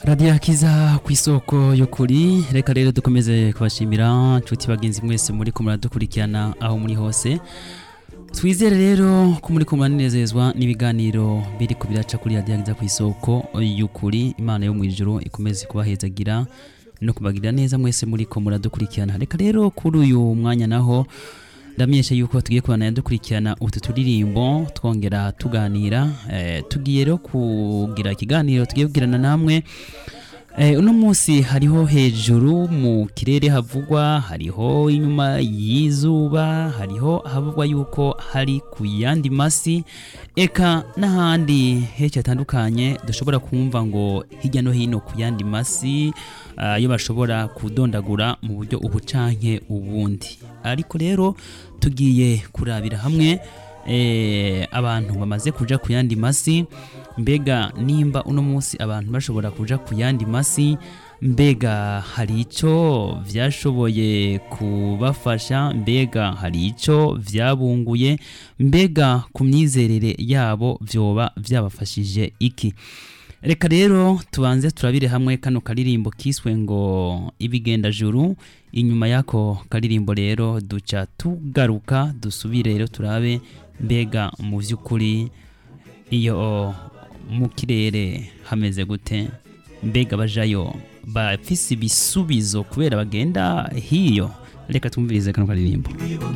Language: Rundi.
radiyo akiza ku isoko y'ukuri reka rero dukomeze kubashimira nshuti bagenzi mwese muri ko muradukurikirana aho muri hose twizere rero ko muri ko muranezezwa n'ibiganiro biri ku biraca kuri radiyo akiza ku isoko y'ukuri imana yo mu ijoro ikomeze kubahezagira no kubagirira neza mwese muri ko muradukurikirana reka rero kuri uyu mwanya naho ndamenyesha yuko tugiye kubana dukurikirana utu turirimbo twongera tuganira eh, tugiye rero kugira ikiganiro tugiye kugirana namwe eh, uno munsi hariho hejuru mu kirere havugwa hariho inyuma y'izuba hariho havugwa yuko hari ku yandi masi eka n'ahandi henshi hatandukanye dushobora kumva ngo hirya no hino ku yandi masi ayo bashobora kudondagura mu buryo ubu canke ubundi ariko rero tugiye kurabira hamwe eh, abantu bamaze kuja ku yandi masi mbega nimba uno munsi abantu bashobora kuja ku yandi masi mbega hari ico vyashoboye kubafasha mbega hari ico vyabunguye mbega ku myizerere yabo vyoba vyabafashije iki reka rero tubanze turabire hamwe kano karirimbo kiswe ngo ibigenda juru inyuma y'ako karirimbo rero duca tugaruka dusubire rero turabe mbega mu by'ukuri iyo mu kirere hameze gute mbega bajayo bafise ibisubizo kubera bagenda hiyo reka twumvirize kano karirimbo